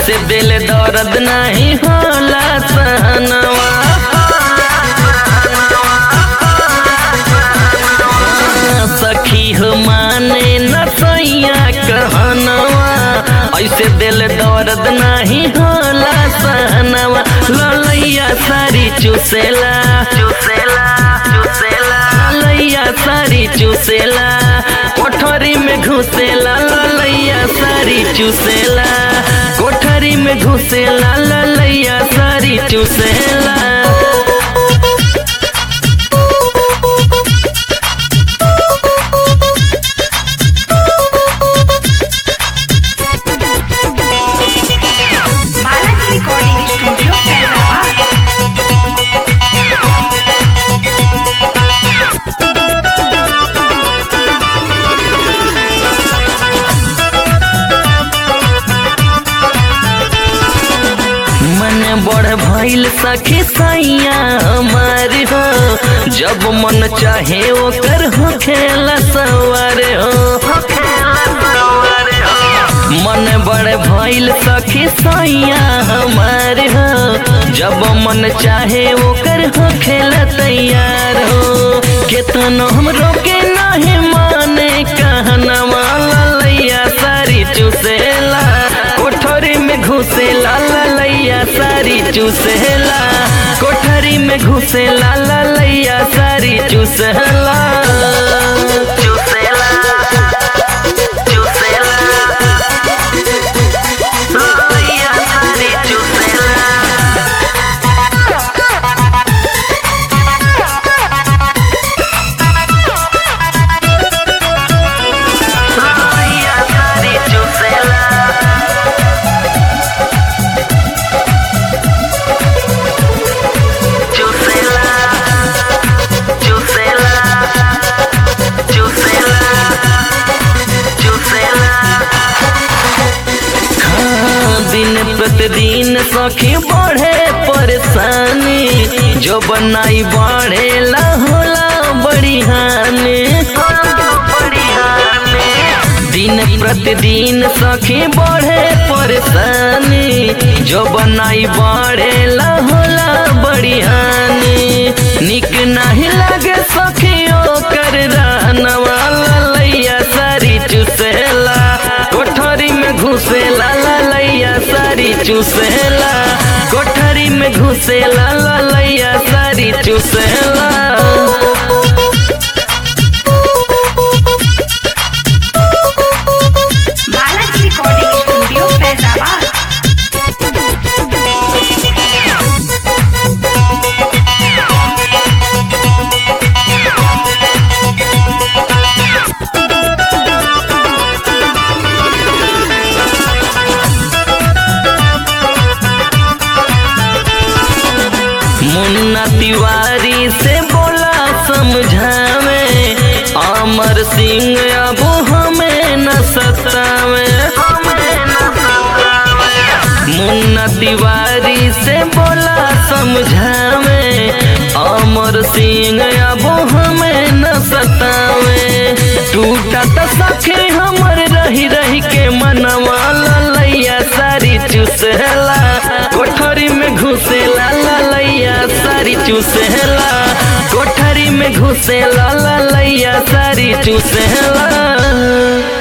ऐसे दिल दर्द नहीं होला सहनवा सखी हो माने न सैया कहनवा ऐसे दिल दर्द नहीं होला सहनवा ललैया सारी चुसेला चुसेला चुसेला ललैया सारी चुसेला कोठरी में घुसेला ललैया सारी चुसेला कोठरी में घुसेला ललैया सारी चुसेला बालाजी रिकॉर्डिंग स्टूडियो हैदराबाद मन बड़ भइल सखी सैया हमार हो जब मन चाहे ओकर हो खेला सवार हो मन बड़ भइल सखी सैया हमार हो जब मन चाहे ओकर हो खेला तैयार हो केतनो हम रोके नहीं माने कहनवा ललैया सारी चुसेला कोठरी में घुसेला ललैया सारी चुसेला कोठरी में घुसेला ललैया सारी चुसेला चुसेला चुसेला ललैया सारी चुसेला ललैया सारी चुसेला Chusela, chusela, chusela, chusela। हाँ, दिन प्रतिदिन सखी बढ़े परेशानी जो बनाई बढ़ेला होला बड़ी हानि बड़ी हानि दिन प्रतिदिन सखी बढ़े परेशानी जो बनाई बढ़ेला होला बड़ी हानि निक नहीं लगे सखी ओकर रहनवा ललैया सारी चुसेला कोठरी में घुसेला ललैया सारी चुसेला कोठरी में घुसेला ललैया सारी चुसेला बालाजी रिकॉर्डिंग स्टूडियो फैजाबाद मुन्ना तिवारी से बोला समझावे अमर सिंह अब हमें न सतावे मुन्ना तिवारी से बोला समझावे अमर सिंह अब हमें न सतावे टूटा तो सखे हमर रही रही के मनवा ललैया सारी चुसेला कोठरी में घुसेला ललैया सारी चुसेला कोठरी में घुसेला ललैया सारी चुसेला